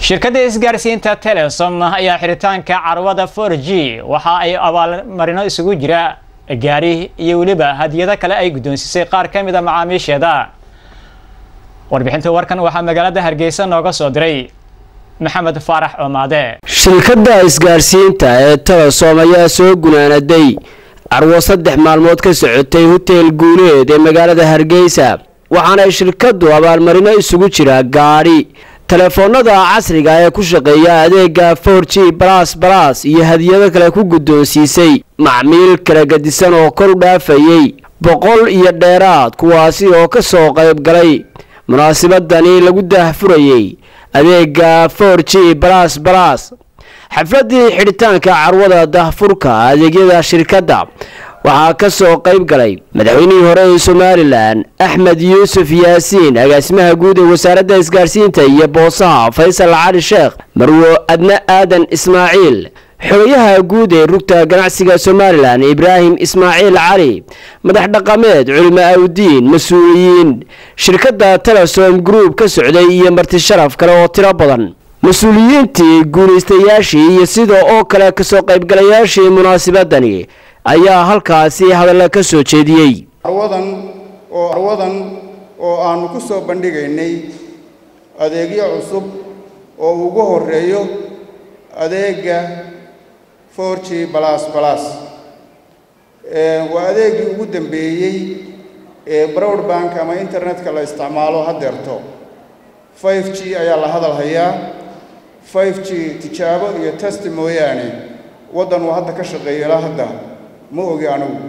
shirkadda isgaarsiinta telesom ayaa xiritaanka carwada for g waxa ay abaalmarino isugu jira gaari iyo weliba hadiyado kale ay guddoonsisay qaar ka mid a macaamiisheeda warbixinta warkan waxaa magaalada hargeysa nooga soo diray maxamed faarax oomaade shirkadda isgaarsiinta ee telesom ayaa soo gunaanaday carwo saddex maalmood ka socotay hotel guuleed ee magaalada hargeysa waxaana shirkaddu abaalmarino isugu jira gaadhi telefoonada casriga ee ku shaqeeya adeega for g balas balas iyo hadiyado kale ku guddoonsiisay macmiil kala gadisan oo kor u dhaafayey boqol iyo dheeraad kuwaasi oo ka soo qayb galay munaasabadani lagu daahfurayey adeega for g balas balas xafladii xidhitaanka carwada daahfurka adeegyada shirkadda waxaa ka soo qayb galay madaxweynihii hore ee somalilan axmed yuusuf yaasiin agaasimaha guud ee wasaaradda isgaarsiinta iyo boosaha faysal cali sheekh marwo adne aadan ismaaciil xogayaha guud ee rugta ganacsiga somalilan ibraahim ismaaciil cali madax dhaqameed culimo awdiin mas-uuliyiin shirkadda telesom group ka socday iyo marti sharaf kale oo tiro badan mas-uuliyiintii guulaystayaashii iyo sida oo kale kasoo qaybgalayaashii munaasabadani ayaa halkaasi hadalla ka soo jeediyey carwadan oo carwadan oo aanu ku soo bandhigaynay adeegyo cusub oo ugu horeeyo adeega for g balas balas waa adeegii ugu dambeeyey ee broadbank ama internetka la isticmaalo haddeerto five g ayaa la hadal hayaa five g tijaabo iyo testi mooyaane waddan uu hadda ka shaqeeyo ilaa hadda ma ogi anigu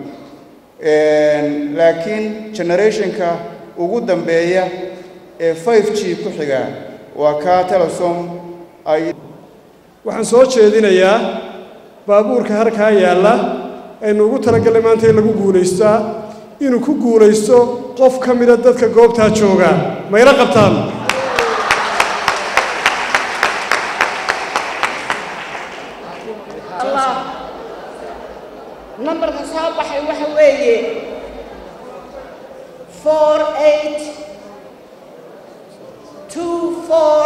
laakiin generationka ugu dambeeya ee five g ku xiga waa kaa telesom ay waxaan soo jeedinayaa baabuurka halkaa yaalla aynu ugu talagalnay maanta in lagu guulaystaa inuu ku guulaysto qof ka mida dadka goobtaa jooga mayla qabtaan nambarka soo baxay waxa weeye four eight two four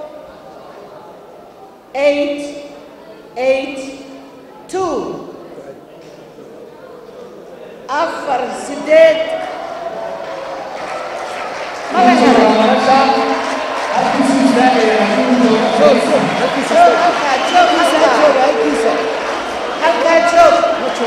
eight eight two afar sideed mala helay halkaa joog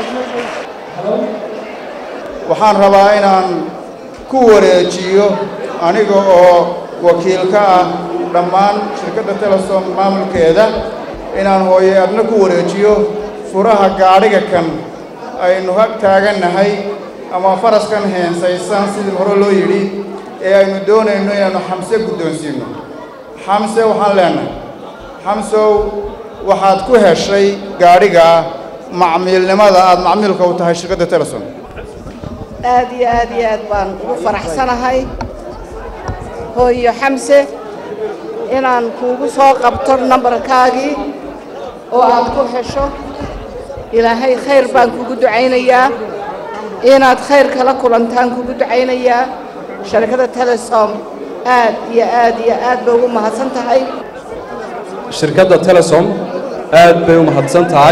waxaan rabaa inaan ku wareejiyo aniga oo wakiil ka ah dhammaan shirkadda telesom maamulkeeda inaan hooye adna ku wareejiyo furaha gaadhiga kan aynu hag taagannahay ama faraskan heensaysan sidii hore loo yidhi ee aynu doonayno inaannu xamse guddoonsiinno xamse waxaan leenahay xamsow waxaad ku heshay gaadhiga macmiilnimada aada macmiilka u tahay shirkadda telesom aad iyo aad iyo aad baan ugu faraxsanahay hooyo xamse inaan kuugu soo qabto nambarkaagii oo aad ku hesho ilaahay khayr baan kugu ducaynayaa inaad khayr kala kulantaan kugu ducaynayaa sharkada telesom aad iyo aad iyo aad bay ugu mahadsan tahay shirkadda telesom aad bay u mahadsan tahay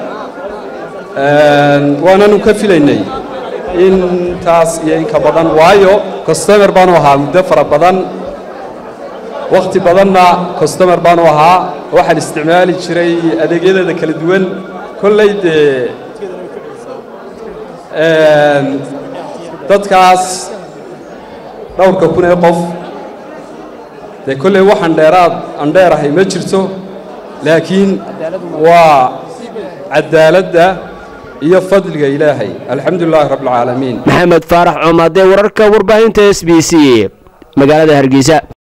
waananu ka filaynay intaas iyo inka badan waayo costomer baanu ahaa muddo fara badan wakhti badanna costomer baanu ahaa waxaan isticmaali jiray adeegyadeeda kala duwan kolley dee dadkaas dhowrka kun ee qof dee kolley waxaan dheeraad aan dheerahay ma jirto laakiin waa cadaaladda iyo fadliga ilaahay alxamdu lilaahi rabbi alcaalamiin maxamed faarax coomaadee wararka warbaahinta s b c magaalada hargeysa